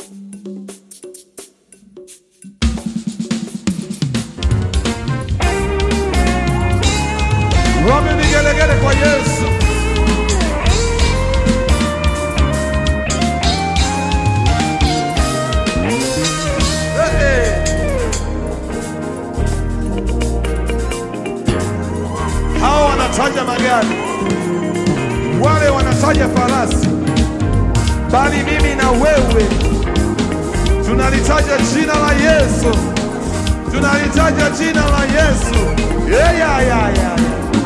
Wapi vigelegele kwa Yesu? Eh, eh. Hao wanataja magari, wale wanataja farasi, bali mimi na wewe tunalitaja jina la Yesu, tunalitaja jina la Yesu. Yeah, yeah, yeah, yeah.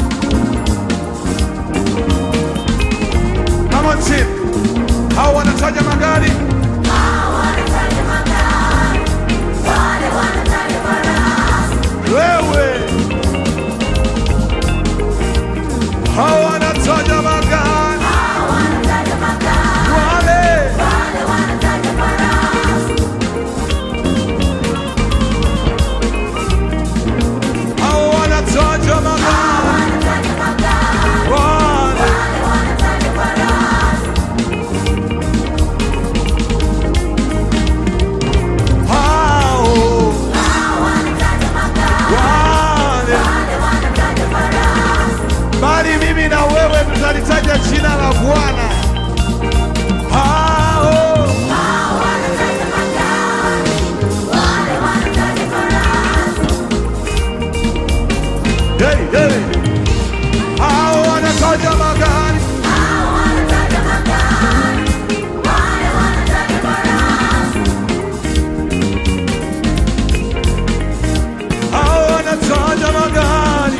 Come on, team. Hao wanataja magari, wewe. Hao wanataja magari, wale. Hao wanataja magari, wale. Hao wale. Bali mimi na wewe tutalitaja jina la Bwana. Hao hey, hey. Hao wanataja magari, hao wanataja magari,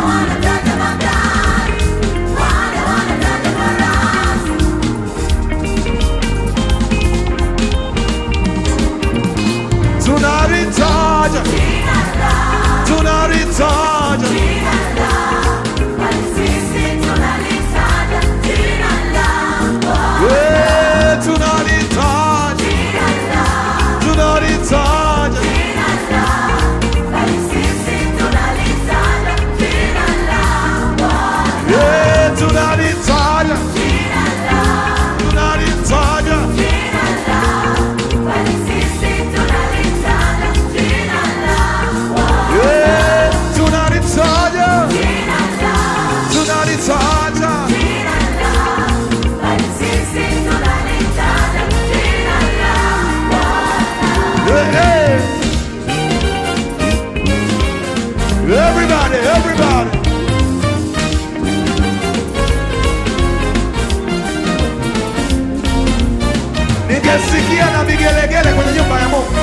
tunalitaja, tunalitaja, eh, tunalitaja, tunalitaja, eh, tunalitaja, tunalitaja, eh, tunalitaja, tunalitaja. Hey, hey. Everybody, everybody. Ningesikia na vigelegele kwenye nyumba ya Mungu.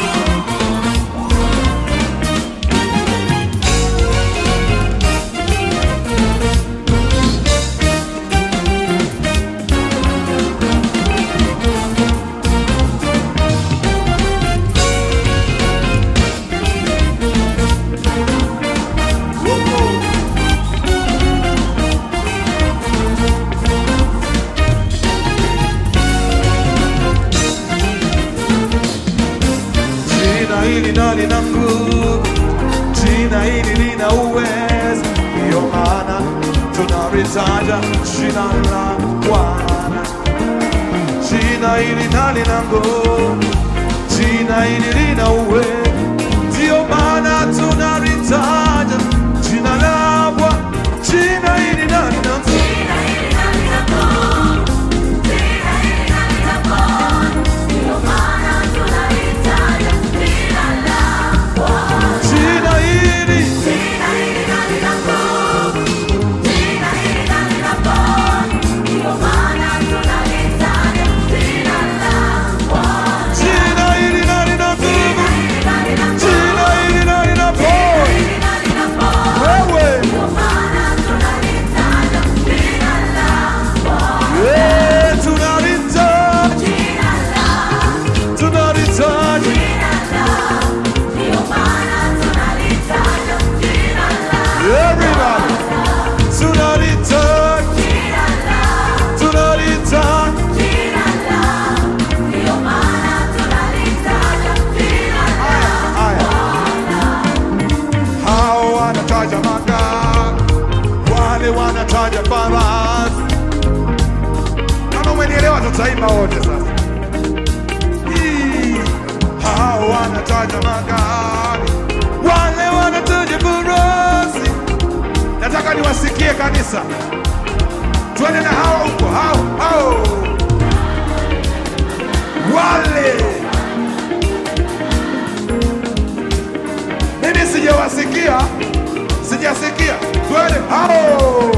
Jina hili na lina nguvu, jina hili lina uwezo, ndiyo maana tunalitaja jina la Bwana. Jina hili na lina nguvu, jina hili lina uwezo, ndiyo maana tunalitaja jina la Bwana. Jina hili na lina nguvu, jina hili jina hili na lina nguvu, wanataja magari, wale wanataja farasi. Nataka niwasikie kanisa, twende na hao huko, hao hao wale. Mimi sijawasikia, sijasikia. Twende hao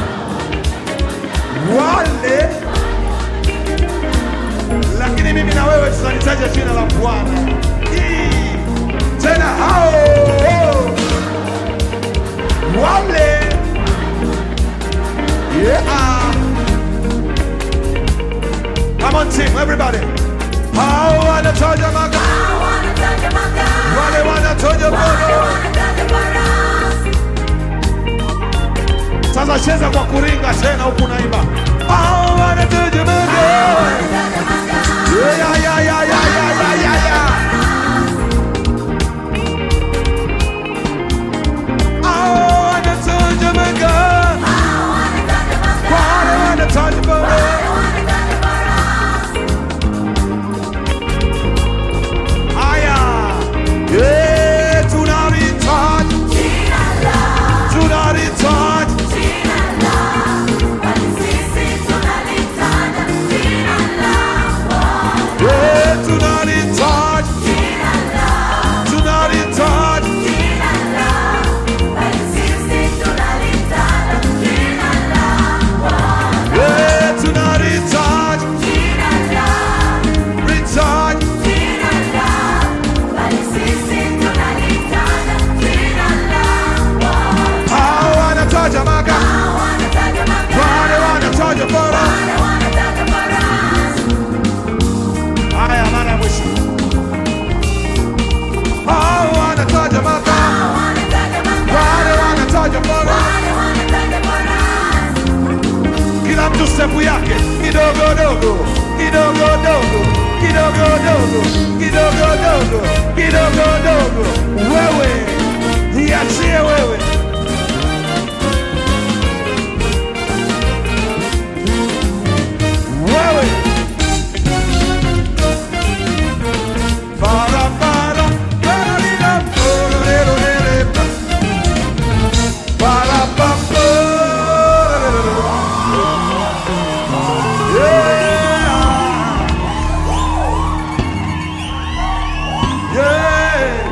wale lakini mimi na wewe tutalitaja jina la Bwana. Hii. Tena hao wale yeah. Come on team, everybody. Hao wanataja magari, wale wanataja bono. Sasa cheza kwa kuringa tena huku naimba. Hao wanataja magari. Yeah, yeah, yeah, yeah, yeah, yeah, yeah, yeah. Hao wanataja magari, wale wanataja bono. Haya. Yeah, tunalitaja, tunalitaja. Yeah, tunalitaja, tunalitaja. Yeah, tunalitaja, litaja. Hao wanataja magari, wale wanataja bora. Haya, mara ya mwisho. Hao wanataja magari, wale wanataja bora. Kila mtu sepu yake kidogo dogo, kidogo dogo, kidogo dogo, kidogo dogo, kidogo dogo. Wewe iachie wewe,